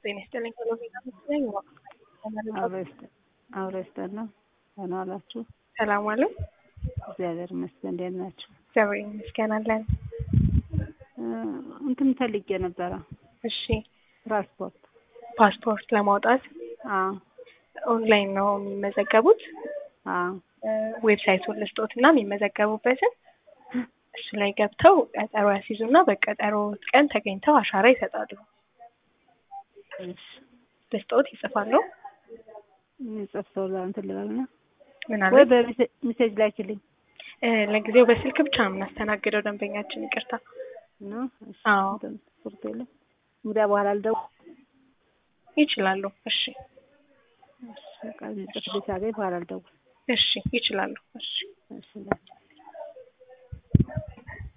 ጤና ይስጥልኝ ቴሌቪዥን መስለኝ አብሮ ይስጠላ ደህና ዋላችሁ? ሰላም ዋሉ። እግዚአብሔር ይመስገን። እንዴት ናችሁ? እግዚአብሔር ይመስገን አለን። እንትን ፈልጌ ነበረ እሺ ፓስፖርት። ፓስፖርት ለማውጣት አዎ ኦንላይን ነው የሚመዘገቡት። አዎ ዌብሳይቱን ልስጦት እና የሚመዘገቡበትን እሱ ላይ ገብተው ቀጠሮ ያስይዙና በቀጠሮ ቀን ተገኝተው አሻራ ይሰጣሉ። እሺ ልስጦት ይጽፋሉ። የሚጽፍ ሰው እንትን ልበልና ምን ወይ አለ በሜሴጅ ላኪልኝ ለጊዜው በስልክ ብቻ ነው የምናስተናግደው ደንበኛችን። ይቅርታ። ነው። እሺ አዎ እንትን ፓስፖርት የለም እንግዲያ በኋላ ልደውል። ይችላሉ። እሺ እሺ በቃ የሚጽፍ ልጅ ሳገኝ በኋላ ልደውል። እሺ ይችላሉ። እሺ እሺ